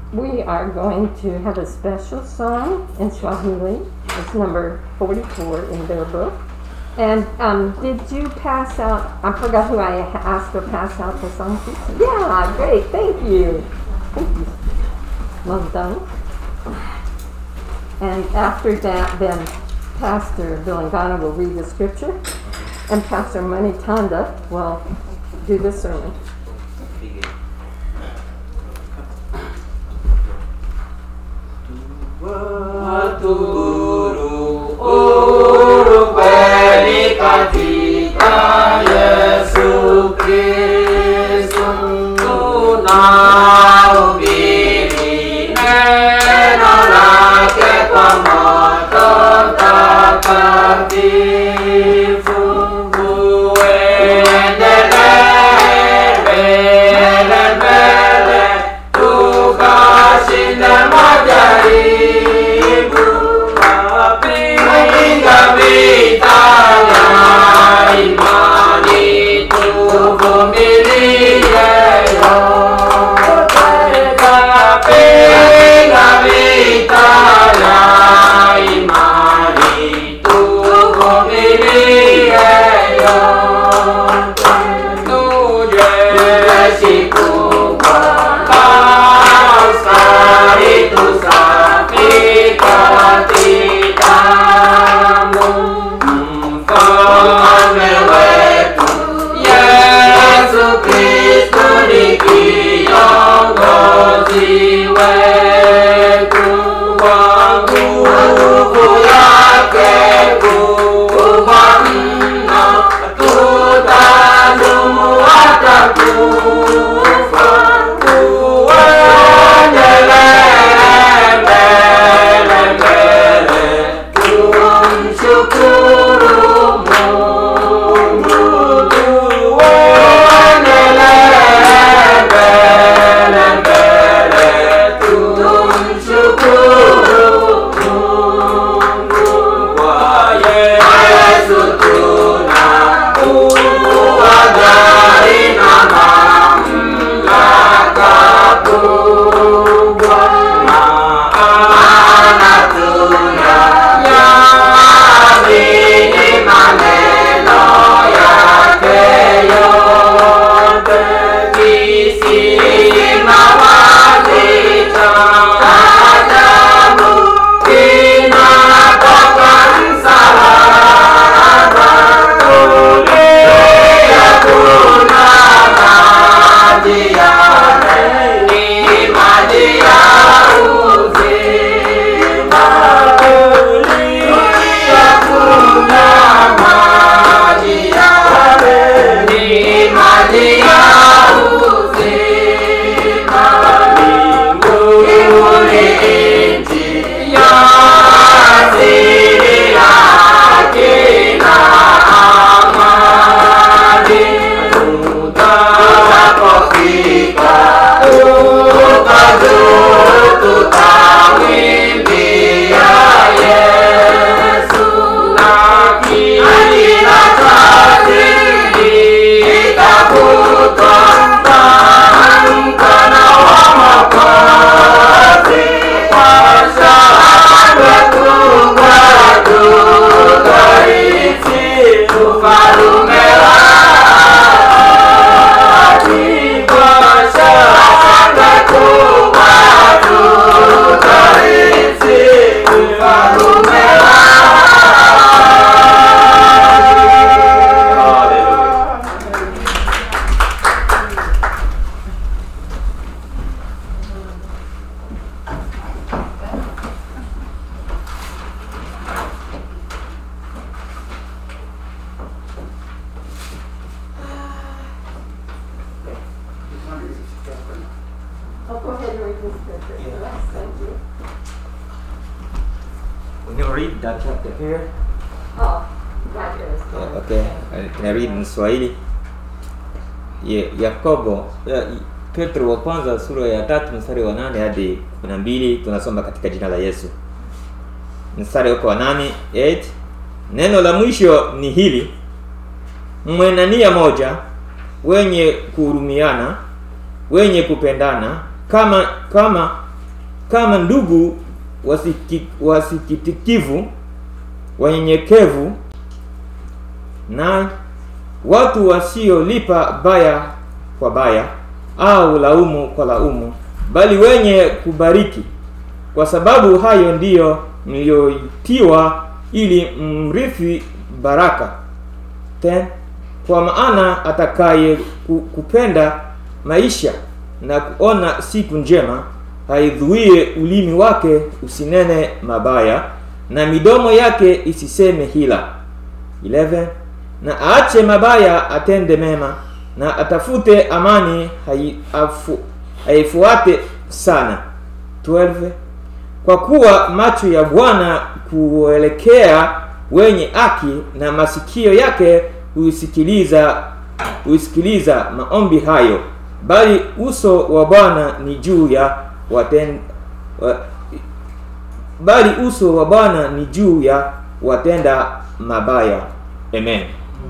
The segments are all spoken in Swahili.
we are going to have a special song in Swahili. It's number 44 in their book. And um, did you pass out? I forgot who I asked to pass out the song to. Yeah, great. Thank you. Thank you. Well done. And after that, then Pastor Bilangana will read the scripture, and Pastor Mani Tanda will do the sermon. Waturu uru kweli katika Yesu Kristo tunahubiri neno lake kwa moto mtakatifu uendelee mbele mbele tukashinde majaribu kupinga vita vya imani tuvumilie yote kapinga vita vya imani tuvumilie yote tuje siku askari tusafi katika mfalme wetu Yesu Kristo ni kiongozi wetu kwa nguvu yake kubwa mno tutadumu hata kufa tuendelee mbele mbele tumshukuru Mungu tuendelee mbele mbele tumshukuru Mungu kwa Yesu tuna uhodari na mamlaka kubwa maana tunayaamini maneno yake yote kisima wazi cha ajabu kinatoka msalaba kulia kuna maji yale ni maji ya uzima kulia kuna maji yale ni maji ya uzima mbinguni nchi ya asili yake na amani tutakapofika tukazuru tutamwimbia Yesu lakini na kazi itakutwa mkono wa Mwokozi kwa shangwe kubwa tutaishi ufalume wake kwa shangwe kubwa tutaishi ufalume wake. Oh, go ahead and read the scripture. Yes, thank you. We can read that chapter here. Oh, right there is Yeah, one. okay, I can read in Swahili. Ye- Yakobo ya, Petro wa kwanza sura ya tatu mstari wa nane hadi kumi na mbili tunasoma katika jina la Yesu. Mstari wako wa nane 8 neno la mwisho ni hili, mwe na nia moja, wenye kuhurumiana, wenye kupendana, kama kama kama ndugu wasiki, wasikitikivu wanyenyekevu na watu wasiolipa baya kwa baya au laumu kwa laumu bali wenye kubariki kwa sababu hayo ndiyo mlioitiwa ili mrithi baraka Ten, kwa maana atakaye ku- kupenda maisha na kuona siku njema haidhuie ulimi wake usinene mabaya na midomo yake isiseme hila 11 na aache mabaya atende mema na atafute amani hai- afu- haifuate sana 12 kwa kuwa macho ya bwana kuelekea wenye haki na masikio yake huisikiliza huisikiliza maombi hayo bali uso wa bwana ni juu ya waten, wa, bali uso wa bwana ni juu ya watenda mabaya amen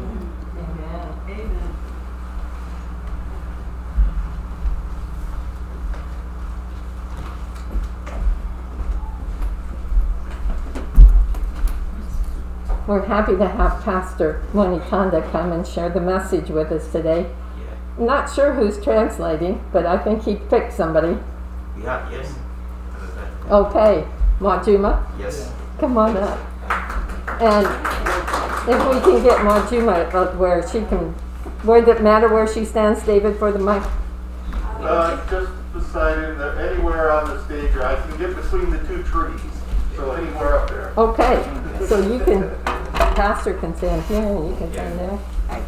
We're happy to have Pastor Monitanda come and share the message with us today. Not sure who's translating, but I think he picked somebody. yeah, yes Okay, Majuma, yes come on up. And if we can get Majuma up where she can, where it matter where she stands, David, for the mic? Uh, just beside him, there- anywhere on the stage, or I can get between the two trees, so anywhere up there. Okay, so you can, Pastor can stand here and you can stand there.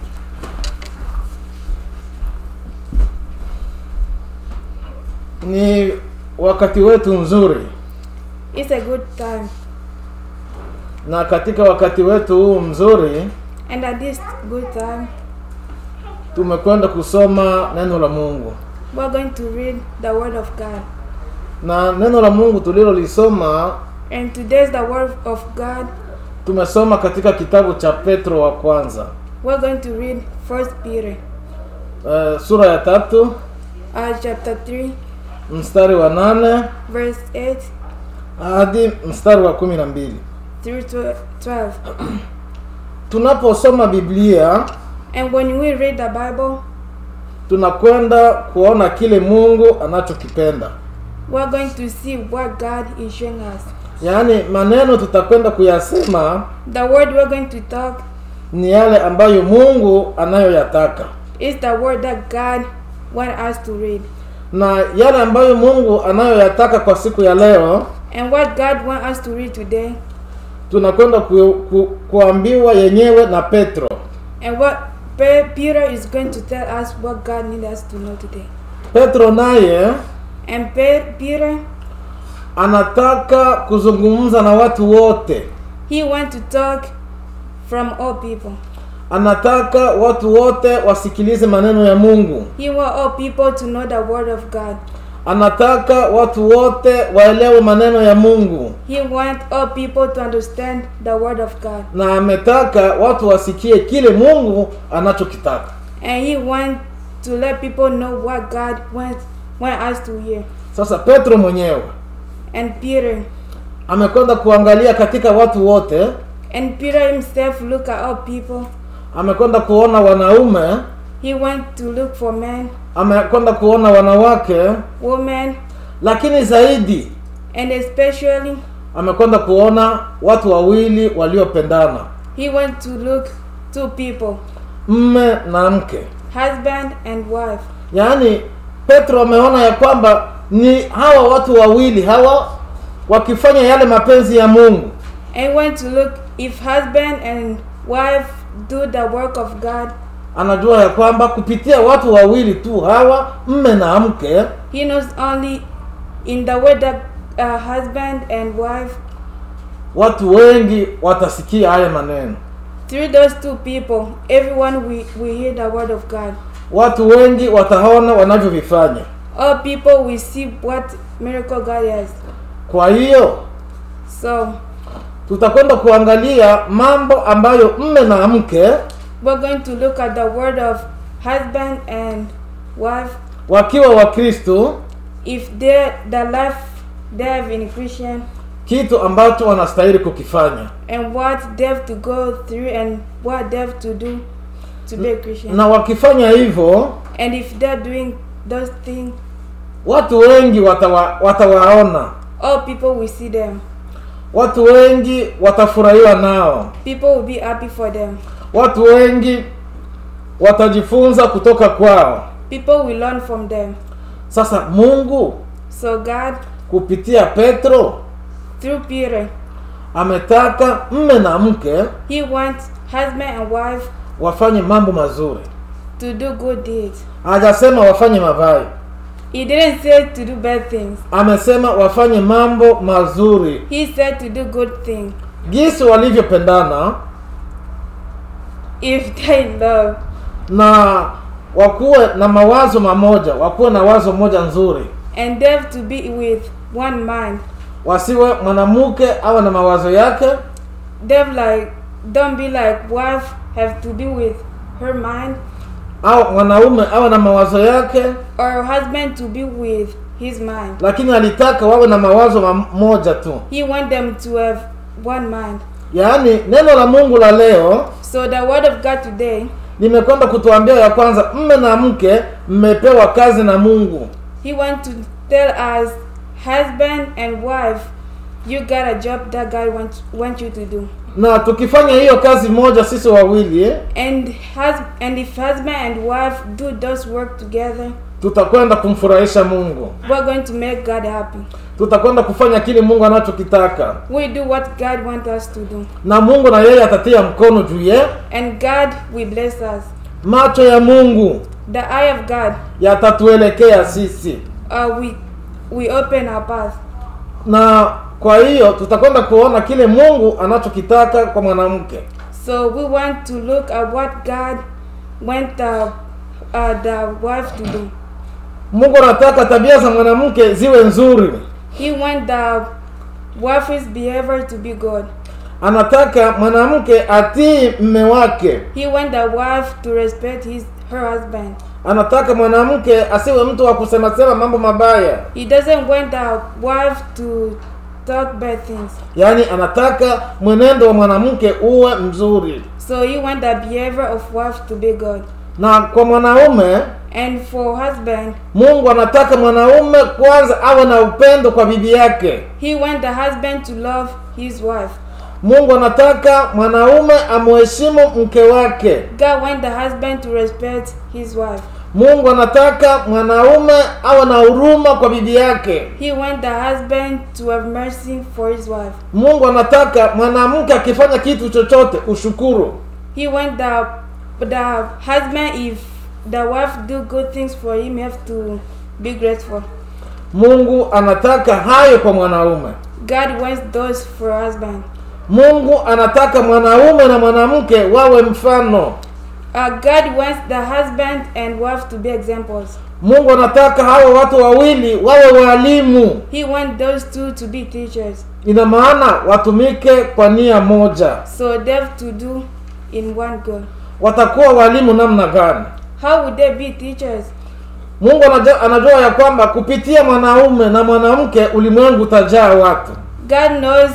ni wakati wetu mzuri It's a good time. na katika wakati wetu huu mzuri And at this good time, tumekwenda kusoma neno la mungu we're going to read the Word of God. na neno la mungu tulilolisoma And today's the Word of God. tumesoma katika kitabu cha petro wa kwanza We're going to read First Peter, uh, sura ya tatu uh, chapter 3, mstari wa nane verse 8 hadi mstari wa kumi na mbili through tw- 12. tunaposoma biblia And when we read the Bible, tunakwenda kuona kile mungu anachokipenda we're going to see what God is showing us. yaani maneno tutakwenda kuyasema The word we're going to talk ni yale ambayo mungu anayoyataka is the word that God wants us to read. na yale ambayo mungu anayoyataka kwa siku ya leo And what God wants us to read today, tunakwenda ku, ku, kuambiwa yenyewe na petro and what Pe- Peter is going to tell us what God needs us to know today. petro naye And Pe- Peter, anataka kuzungumza na watu wote he wants to talk from all people. anataka watu wote wasikilize maneno ya mungu He wants all people to know the word of God. anataka watu wote waelewe maneno ya mungu He wants all people to understand the word of God. na ametaka watu wasikie kile mungu anachokitaka And he wants to let people know what God wants, wants us to hear. sasa petro mwenyewe And Peter, amekwenda kuangalia katika watu wote and Peter himself look at all people. amekwenda kuona wanaume He went to look for men, amekwenda kuona wanawake women, lakini zaidi and especially amekwenda kuona watu wawili waliopendana he went to look two people, mme na mke husband and wife. yaani petro ameona ya kwamba ni hawa watu wawili hawa wakifanya yale mapenzi ya mungu And he went to look if husband and wife do the work of God. anajua ya kwamba kupitia watu wawili tu hawa mme na mke He knows only in the way that uh, husband and wife, watu wengi watasikia haya maneno through those two people, everyone we, we hear the word of God. watu wengi wataona wanavyovifanya All people will see what miracle God has. kwa hiyo So tutakwenda kuangalia mambo ambayo mme na mke we're going to look at the word of husband and wife. wakiwa wakristu If they the life they have in Christian kitu ambacho wanastahili kukifanya and what they have to go through and what they have to do to be a Christian. na wakifanya hivyo And if they're doing those things, watu wengi watawa, watawaona all people will see them. watu wengi watafurahiwa nao People will be happy for them. watu wengi watajifunza kutoka kwao People will learn from them. sasa mungu So God, kupitia petro through Peter, ametaka mme na mke He wants husband and wife wafanye mambo mazuri to do good deeds. hajasema wafanye mabaya He didn't say to do bad things. amesema wafanye mambo mazuri He said to do good things. jinsi walivyopendana If they love na wakuwe na mawazo mamoja wakuwe na wazo moja nzuri and they have to be with one mind. wasiwe mwanamke awe na mawazo yake They've like don't be like wife have to be with her mind au mwanaume awe na mawazo yake or husband to be with his mind. lakini alitaka wawe na mawazo mamoja tu He want them to have one mind. yaani neno la mungu la leo So the word of God today, limekwenda kutuambia ya kwanza mme na mke mmepewa kazi na mungu he want to tell us husband and wife, you got a job that God wants want you to do. na tukifanya hiyo kazi moja sisi wawili eh, And hus and if husband and wife do those work together, tutakwenda kumfurahisha mungu we're going to make God happy. tutakwenda kufanya kile mungu anachokitaka We do what God wants us to do. na mungu na yeye atatia mkono juu ye And God will bless us. macho ya mungu The eye of God, yatatuelekea sisi uh, we we open our path. na kwa hiyo tutakwenda kuona kile mungu anachokitaka kwa mwanamke So we want to look at what God wants the uh, the wife to do. mungu anataka tabia za mwanamke ziwe nzuri He wants the wife's behavior to be good. anataka mwanamke atii mme wake He wants the wife to respect his her husband. anataka mwanamke asiwe mtu wa kusemasema mambo mabaya He doesn't want the wife to talk bad things. yaani anataka mwenendo wa mwanamke uwe mzuri So he wants the behavior of wife to be good. na kwa mwanaume And for husband, mungu anataka mwanaume kwanza awe na upendo kwa bibi yake he wants the husband to love his wife. mungu anataka mwanaume amuheshimu mke wake God wants the husband to respect his wife. mungu anataka mwanaume awe na huruma kwa bibi yake He wants the husband to have mercy for his wife. mungu anataka mwanamke akifanya kitu chochote ushukuru He wants the the husband if the wife do good things for him, he have to be grateful. mungu anataka hayo kwa mwanaume God wants those for husband. mungu anataka mwanaume na mwanamke wawe mfano Uh, God wants the husband and wife to be examples. mungu anataka hawa watu wawili wawe walimu He wants those two to be teachers. ina maana watumike kwa nia moja So they have to do in one goal. watakuwa walimu namna gani How would they be teachers? mungu anajua, anajua ya kwamba kupitia mwanaume na mwanamke ulimwengu utajaa watu God knows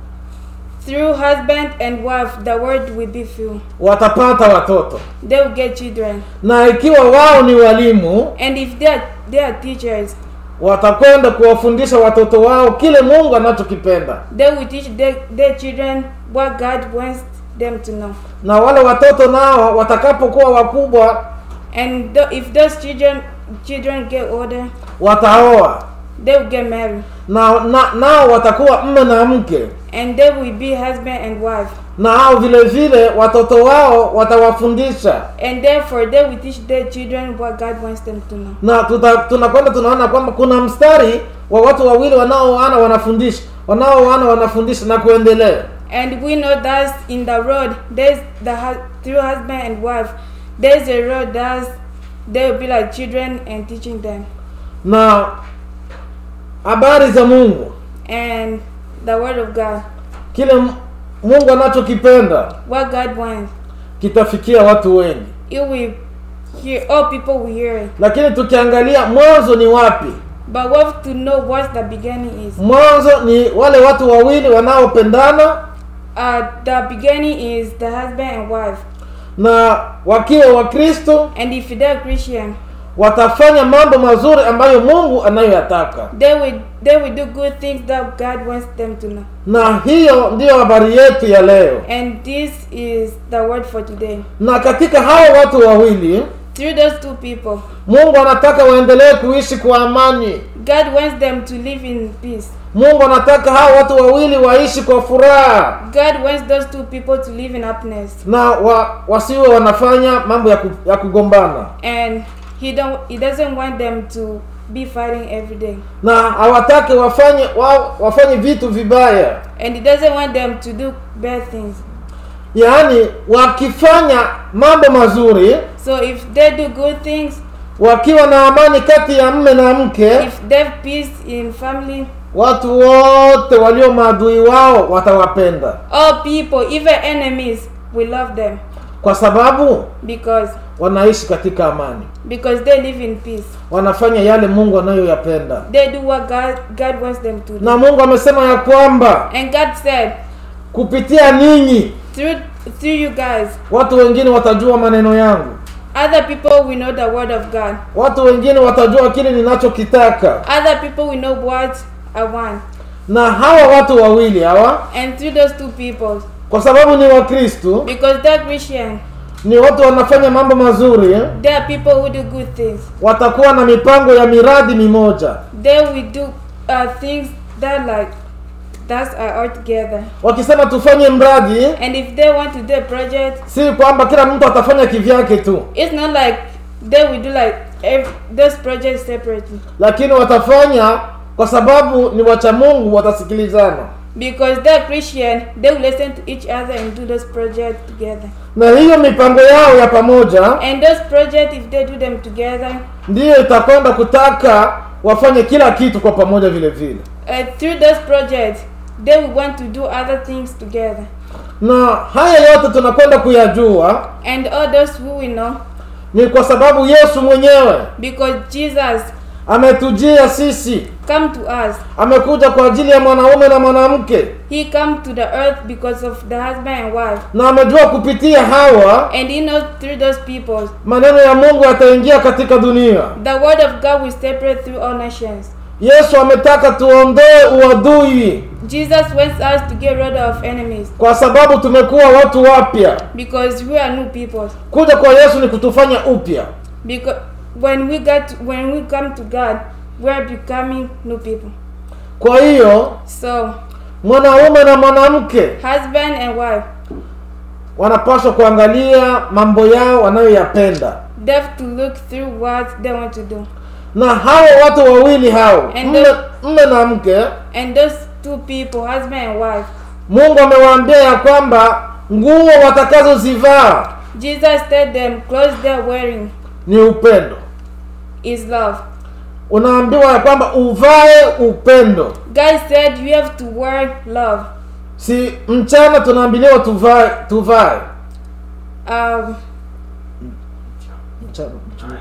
through husband and wife the world will be filled. watapata watoto They will get children. na ikiwa wao ni walimu And if they are, they are teachers, watakwenda kuwafundisha watoto wao kile mungu anachokipenda they will teach their, their children what God wants them to know. na wale watoto nao watakapokuwa wakubwa And th- if those children children get older, wataoa they will get married. na, na nao watakuwa mme na mke And they will be husband and wife. na hao vile vile watoto wao watawafundisha And therefore they will teach their children what God wants them to know. na tuta, tunakwenda tunaona kwamba kuna mstari wa watu wawili wanaoana wanafundisha wanaoana wanafundisha na kuendelea And we know that in the road, there's the hu- through husband and wife, there's a road that they will be like children and teaching them. na habari za mungu And the word of God, kile M- mungu anachokipenda what God wants, kitafikia watu wengi it will hear all people will hear it. lakini tukiangalia mwanzo ni wapi But we have to know what the beginning is. mwanzo ni wale watu wawili wanaopendana Uh, the beginning is the husband and wife. na wakiwa wakristo And if they're Christian, watafanya mambo mazuri ambayo mungu anayoyataka they will they will do good things that God wants them to know. na hiyo ndiyo habari yetu ya leo And this is the word for today. na katika hao watu wawili Through those two people, mungu anataka waendelee kuishi kwa amani God wants them to live in peace. mungu anataka hao watu wawili waishi kwa furaha God wants those two people to live in happiness. na wa, wasiwe wanafanya mambo ya, ku, ya kugombana And he don't he doesn't want them to be fighting every day. na hawataki wafanye wa, wafanye vitu vibaya And he doesn't want them to do bad things. yaani wakifanya mambo mazuri So if they do good things, wakiwa na amani kati ya mme na mke if they have peace in family, watu wote walio maadui wao watawapenda all people, even enemies, will love them kwa sababu because wanaishi katika amani because they live in peace. wanafanya yale mungu anayoyapenda They do what God God wants them to do. na mungu amesema ya kwamba And God said, kupitia ninyi through through you guys, watu wengine watajua maneno yangu other people will know the word of God. watu wengine watajua kile ninachokitaka Other people will know what I want. na hawa watu wawili hawa And through those two people, kwa sababu ni wakristu because they're Christian, ni watu wanafanya mambo mazuri they are people who do good things. watakuwa na mipango ya miradi mimoja They will do uh, things that like that's uh, all together. wakisema tufanye mradi And if they want to do a project, si kwamba kila mtu atafanya kivyake tu it's not like they will do like every, those projects separately. lakini watafanya kwa sababu ni wacha mungu watasikilizana Because they're Christian, they will listen to each other and do those projects together. na hiyo mipango yao ya pamoja And those projects, if they do them together, ndiyo itakwenda kutaka wafanye kila kitu kwa pamoja vile vile uh, through those projects, they will want to do other things together. na haya yote tunakwenda kuyajua And all those who we know, ni kwa sababu yesu mwenyewe because Jesus ametujia sisi come to us. amekuja kwa ajili ya mwanaume na mwanamke He come to the earth because of the husband and wife. na amejua kupitia hawa And he knows through those people, maneno ya mungu yataingia katika dunia the word of God will separate through all nations. yesu ametaka tuondoe uadui Jesus wants us to get rid of enemies kwa sababu tumekuwa watu wapya because we are new people. kuja kwa yesu ni kutufanya upya Because when we get when we come to God, we are becoming new people. kwa hiyo So mwanaume na mwanamke husband and wife, wanapaswa kuangalia mambo yao wanayoyapenda they have to look through what they want to do. na hao watu wawili hao And mme, the- mme na mke And those two people, husband and wife, mungu amewaambia ya kwamba nguo watakazozivaa Jesus said them clothes they're wearing ni upendo is love. unaambiwa ya kwamba uvae upendo God said you have to wear love. si mchana tunaambiliwa tuvae tuvae Um, mchana, mchana.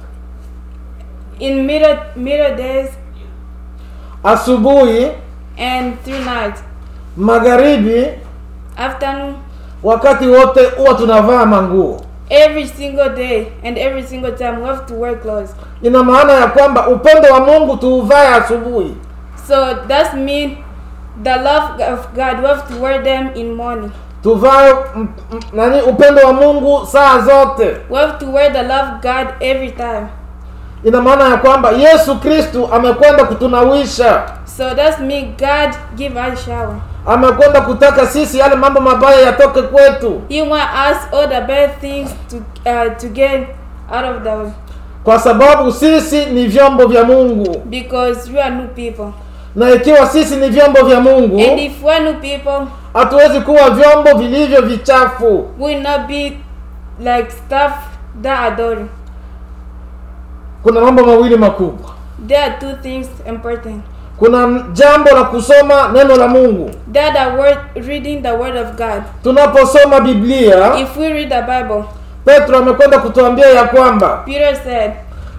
in middle middle days asubuhi and through night, magharibi afternoon, wakati wote huwa tunavaa manguo every single day and every single time we have to wear clothes. ina maana ya kwamba upendo wa mungu tuuvae asubuhi So that means the love of God we have to wear them in morning. tuvae m- m- nani upendo wa mungu saa zote We have to wear the love of God every time. ina maana ya kwamba yesu kristu amekwenda kutunawisha So that means God give us shower. amekwenda kutaka sisi yale mambo mabaya yatoke kwetu He want us all the bad things to uh, to get out of the way kwa sababu sisi ni vyombo vya mungu because we are new people. na ikiwa sisi ni vyombo vya mungu And if we are new people, hatuwezi kuwa vyombo vilivyo vichafu we will not be like stuff that are dirty. kuna mambo mawili makubwa There are two things important. kuna jambo la kusoma neno la mungu There are the word reading the word of God. tunaposoma biblia If we read the Bible, petro amekwenda kutuambia ya kwamba Peter said,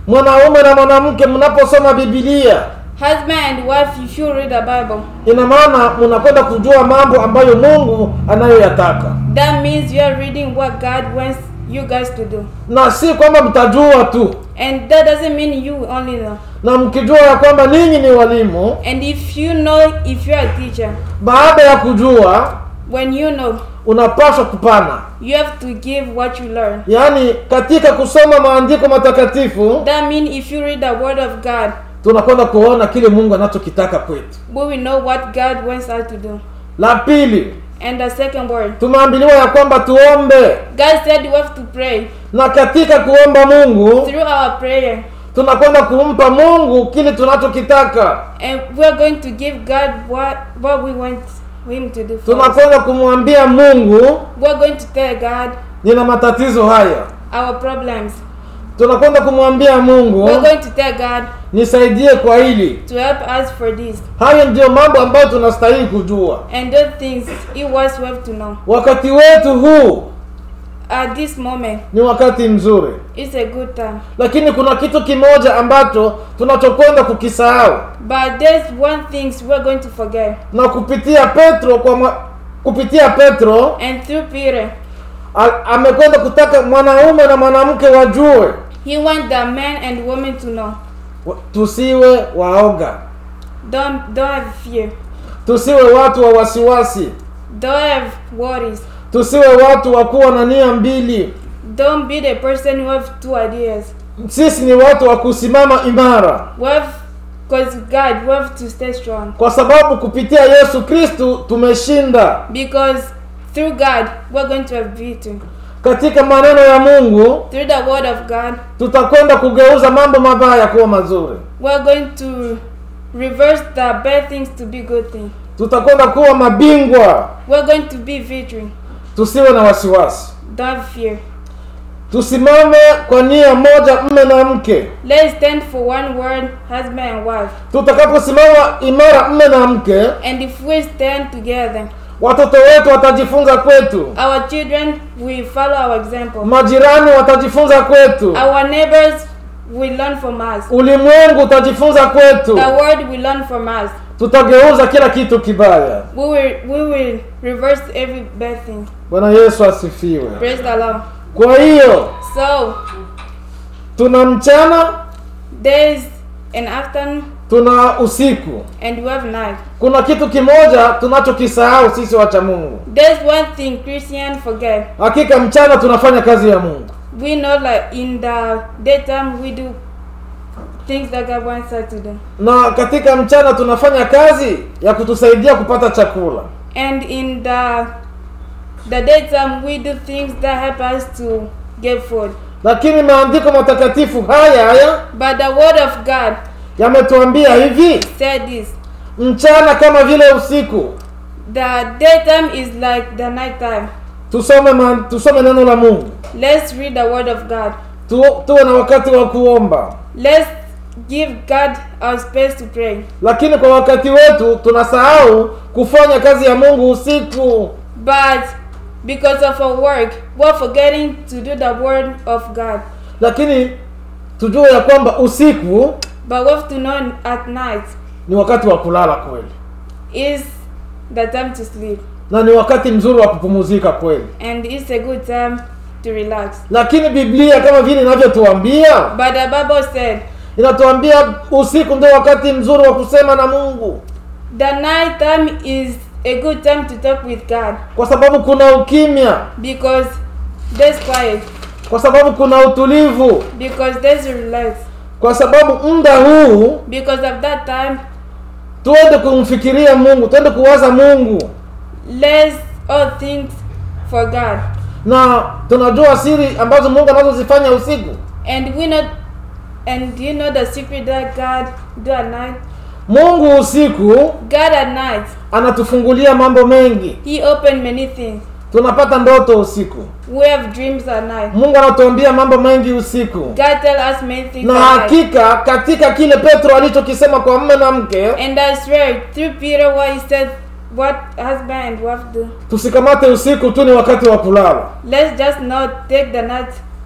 mwanaume na mwanamke mnaposoma bibilia husband and wife, if you read the Bible, ina maana mnakwenda kujua mambo ambayo mungu anayoyataka that means you are reading what God wants you guys to do. na si kwamba mtajua tu And that doesn't mean you only know. na mkijua ya kwamba ninyi ni walimu And if you know, if you're a teacher, baada ya kujua when you know, unapaswa kupana you have to give what you learn. yaani katika kusoma maandiko matakatifu That means if you read the Word of God, tunakwenda kuona kile mungu anachokitaka kwetu we will know what God wants us to do. la pili And the second word, tumeambiliwa ya kwamba tuombe God said we have to pray. na katika kuomba mungu Through our prayer, tunakwenda kumpa mungu kile tunachokitaka and we're going to give God what, what we want Him to do for us. tunakwenda kumwambia mungu We're going to tell God nina matatizo haya our problems. tunakwenda kumwambia mungu We're going to tell God nisaidie kwa hili to help us for this. hayo ndiyo mambo ambayo tunastahili kujua And those things it was we have to know. wakati wetu huu At this moment, ni wakati mzuri it's a good time. lakini kuna kitu kimoja ambacho tunachokwenda kukisahau But there's one thing we're going to forget. na kupitia petro kwa mwa, kupitia petro And through Peter, a- amekwenda kutaka mwanaume na mwanamke wajue he wants the man and woman to know. wa- tusiwe waoga Don't don't have fear. tusiwe watu wa wasiwasi Don't have worries. tusiwe watu wa kuwa na nia mbili Don't be the person who have two ideas. sisi ni watu wa kusimama imara We have, cause God, we have to stay strong. kwa sababu kupitia yesu kristu tumeshinda Because through God, we're going to have victory. katika maneno ya mungu Through the word of God, tutakwenda kugeuza mambo mabaya kuwa mazuri we're going to reverse the bad things to be good things. tutakwenda kuwa mabingwa We're going to be victory. tusiwe na wasiwasi Don't have fear. tusimame kwa nia moja mme na mke Let's stand for one word, husband and wife. tutakaposimama imara mme na mke And if we stand together, watoto wetu watajifunza kwetu our children will follow our example. majirani watajifunza kwetu Our neighbors will learn from us. ulimwengu utajifunza kwetu The world will learn from us. tutageuza kila kitu kibaya We will we will reverse every bad thing. bwana yesu asifiwe Praise the Lord. kwa hiyo So tuna mchana there's an afternoon tuna usiku and we have night. kuna kitu kimoja tunachokisahau sisi wacha mungu There's one thing Christian forget. hakika mchana tunafanya kazi ya mungu We know like in the daytime we do things that God wants us to do. na katika mchana tunafanya kazi ya kutusaidia kupata chakula And in the the daytime we do things that help us to get food. lakini maandiko matakatifu haya haya But the word of God yametuambia hivi said this. mchana kama vile usiku The daytime is like the nighttime. tusome man, tusome neno la mungu Let's read the word of God. tu, tuwe na wakati wa kuomba Let's give God our space to pray. lakini kwa wakati wetu tunasahau kufanya kazi ya mungu usiku But because of our work, we're forgetting to do the word of God. lakini tujue ya kwamba usiku But we have to know at night ni wakati wa kulala kweli is the time to sleep. na ni wakati mzuri wa kupumuzika kweli And it's a good time to relax. lakini biblia kama vile inavyotuambia But the Bible said inatuambia usiku ndio wakati mzuri wa kusema na mungu the night time is a good time to talk with God kwa sababu kuna ukimya because there's quiet, kwa sababu kuna utulivu because there's relax. kwa sababu muda huu Because of that time, tuende kumfikiria mungu tuende kuwaza mungu let's all things for God. na tunajua siri ambazo mungu anazozifanya usiku And we know, and do you know the secret that God do at night? mungu usiku God at night, anatufungulia mambo mengi He opened many things. tunapata ndoto usiku We have dreams at night. mungu anatuambia mambo mengi usiku God tell us many things na at night. hakika katika kile petro alichokisema kwa mme na mke And I swear, through Peter, what he said, what husband and wife do. tusikamate usiku tu ni wakati wa kulala Let's just not take the night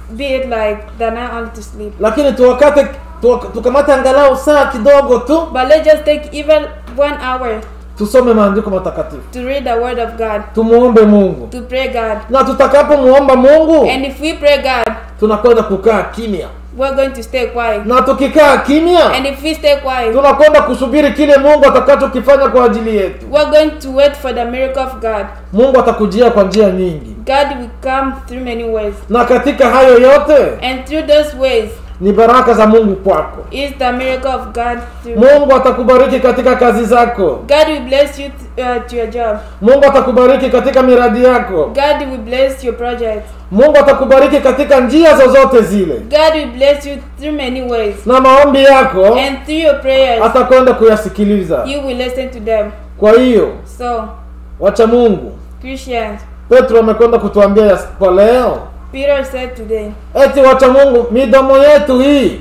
be it like they're not only to sleep. lakini tuwakate tuwak- tukamate angalau saa kidogo tu But let's just take even one hour tusome maandiko matakatifu to read the word of God, tumuombe mungu to pray God. na tutakapomuomba mungu And if we pray God, tunakwenda kukaa kimya we're going to stay quiet. na tukikaa kimya And if we stay quiet, tunakwenda kusubiri kile mungu atakachokifanya kwa ajili yetu we're going to wait for the miracle of God. mungu atakujia kwa njia nyingi God will come through many ways. na katika hayo yote And through those ways ni baraka za mungu kwako is the miracle of God through. mungu atakubariki katika kazi zako God will bless you uh, to your job. mungu atakubariki katika miradi yako God will bless your project. mungu atakubariki katika njia zozote zile God will bless you through many ways. na maombi yako And through your prayers, atakwenda kuyasikiliza you will listen to them. kwa hiyo So, wacha mungu Christians, petro amekwenda kutuambia ya- kwa leo Peter said today, eti wacha mungu midomo yetu hii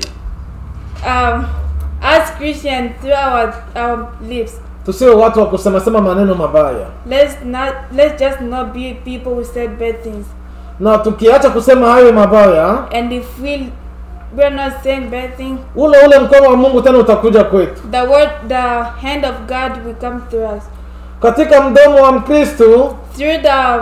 um, as Christians, through our, our lips, tusiwe watu wa kusemasema maneno mabaya let's not let's just not be people who said bad things. na tukiacha kusema hayo mabaya And if we we're not saying bad things, ule ule mkono wa mungu tena utakuja kwetu the word, the hand of God will come through us. katika mdomo wa mkristu Through the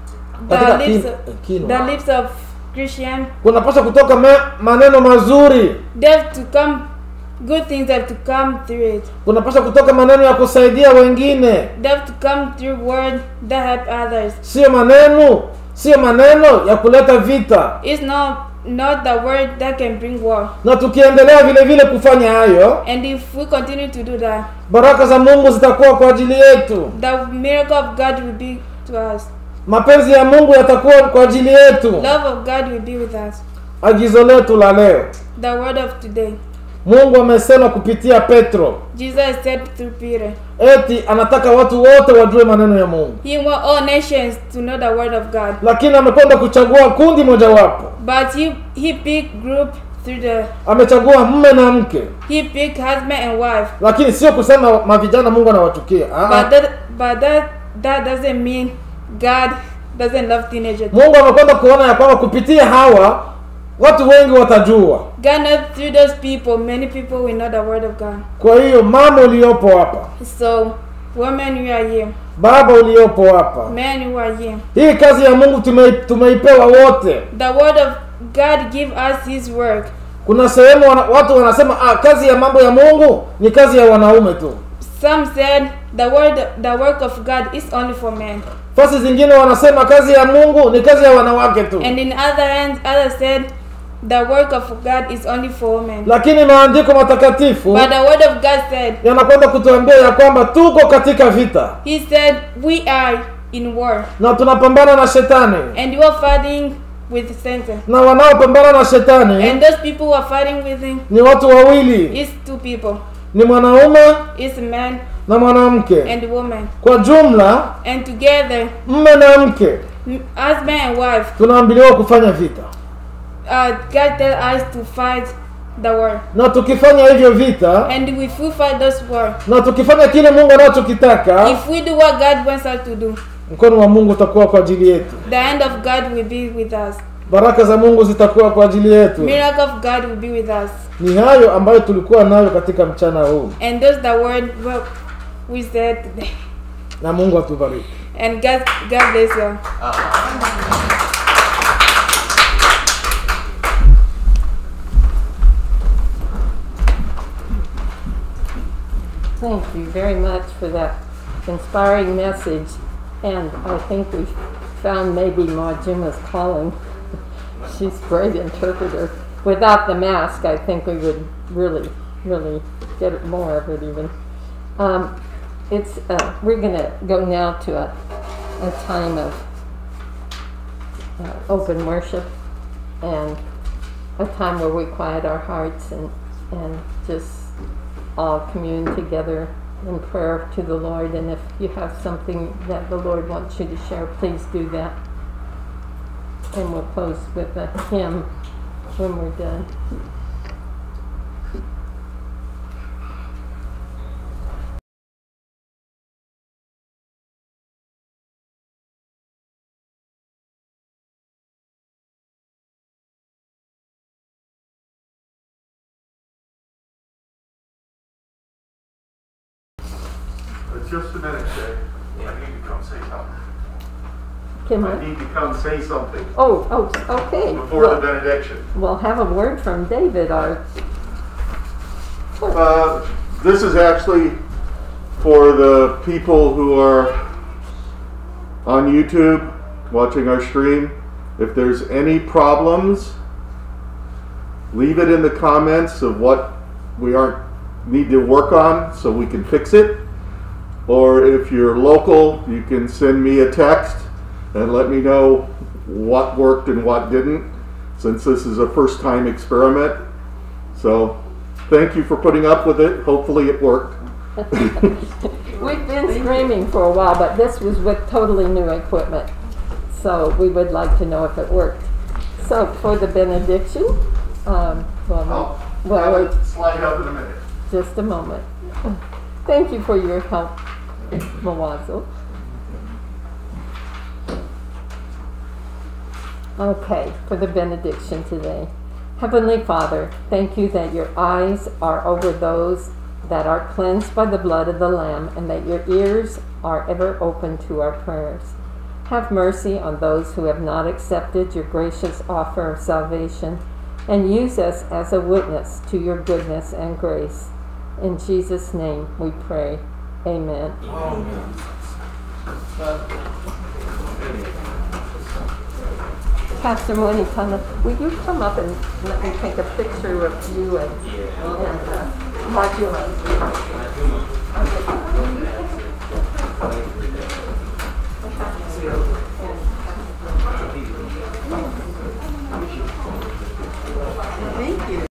katika the lips, kin- of, kinwa. the lips of Christian, kunapaswa kutoka me, maneno mazuri they have to come. Good things have to come through it. kunapaswa kutoka maneno ya kusaidia wengine They have to come through word that help others. sio maneno sio maneno ya kuleta vita It's not not the word that can bring war. na tukiendelea vile vile kufanya hayo And if we continue to do that, baraka za mungu zitakuwa kwa ajili yetu the miracle of God will be to us. mapenzi ya mungu yatakuwa kwa ajili yetu Love of God will be with us. agizo letu la leo The word of today. mungu amesema kupitia petro Jesus said through Peter, eti anataka watu wote wajue maneno ya mungu He want all nations to know the word of God. lakini amekwenda kuchagua kundi mojawapo But he he picked group through the amechagua mme na mke he picked husband and wife. lakini sio kusema mavijana mungu anawachukia Ah, ah. But that but that that doesn't mean God doesn't love teenagers. mungu amekwenda kuona ya kwamba kupitia hawa watu wengi watajua God knows through those people, many people will know the word of God. kwa hiyo mama uliopo hapa So, women, you are here. baba uliopo hapa Men, you are here. hii kazi ya mungu tume, tumeipewa wote The word of God give us His work. kuna sehemu wana, watu wanasema ah, kazi ya mambo ya mungu ni kazi ya wanaume tu Some said the word, the work of God is only for men, fasi zingine wanasema kazi ya mungu ni kazi ya wanawake tu and in other hands, others said the work of God is only for women. lakini maandiko matakatifu But the word of God said, yanakwenda kutuambia ya kwamba tuko katika vita He said, we are in war, na tunapambana na shetani and you are fighting with Satan. na wanaopambana na shetani And those people who are fighting with him ni watu wawili is two people, ni mwanaume is a man na mwanamke and a woman, kwa jumla and together, mme na mke m- husband and wife. tunaambiliwa kufanya vita Uh, God tell us to fight the war, na tukifanya hivyo vita and if we fight this war, na tukifanya kile mungu anachokitaka if we do what God wants us to do, mkono wa mungu utakuwa kwa ajili yetu the hand of God will be with us. baraka za mungu zitakuwa kwa ajili yetu Miracle of God will be with us. ni hayo ambayo tulikuwa nayo katika mchana huu And those the word what we said today. na mungu atubariki And God, God bless you. Thank you very much for that inspiring message. And I think we found maybe Majima's calling. She's a great interpreter. Without the mask, I think we would really, really get more of it even. Um, it's, uh, we're going to go now to a, a time of uh, open worship and a time where we quiet our hearts and, and just all commune together in prayer to the Lord. And if you have something that the Lord wants you to share, please do that. And we'll close with a hymn when we're done. just a minute, Jay. I need to come say something. Can I I? need to come say something Oh, oh, okay. before the Well, benediction. We'll have a word from David, our, Uh, this is actually for the people who are on YouTube watching our stream. If there's any problems, leave it in the comments of what we aren't need to work on so we can fix it. Or if you're local, you can send me a text and let me know what worked and what didn't, since this is a first time experiment. So thank you for putting up with it. Hopefully it worked. we've been screaming for a while, but this was with totally new equipment. So we would like to know if it worked. So for the benediction, um, well, I'll well, have wait it slide up in a minute. just a moment. Thank you for your help, Mawazo. Okay, for the benediction today. Heavenly Father, thank you that your eyes are over those that are cleansed by the blood of the Lamb and that your ears are ever open to our prayers. Have mercy on those who have not accepted your gracious offer of salvation and use us as a witness to your goodness and grace. In Jesus' name we pray. Amen. Pastor Monikana, will you come up and let me take a picture of you and, and uh, Majuma?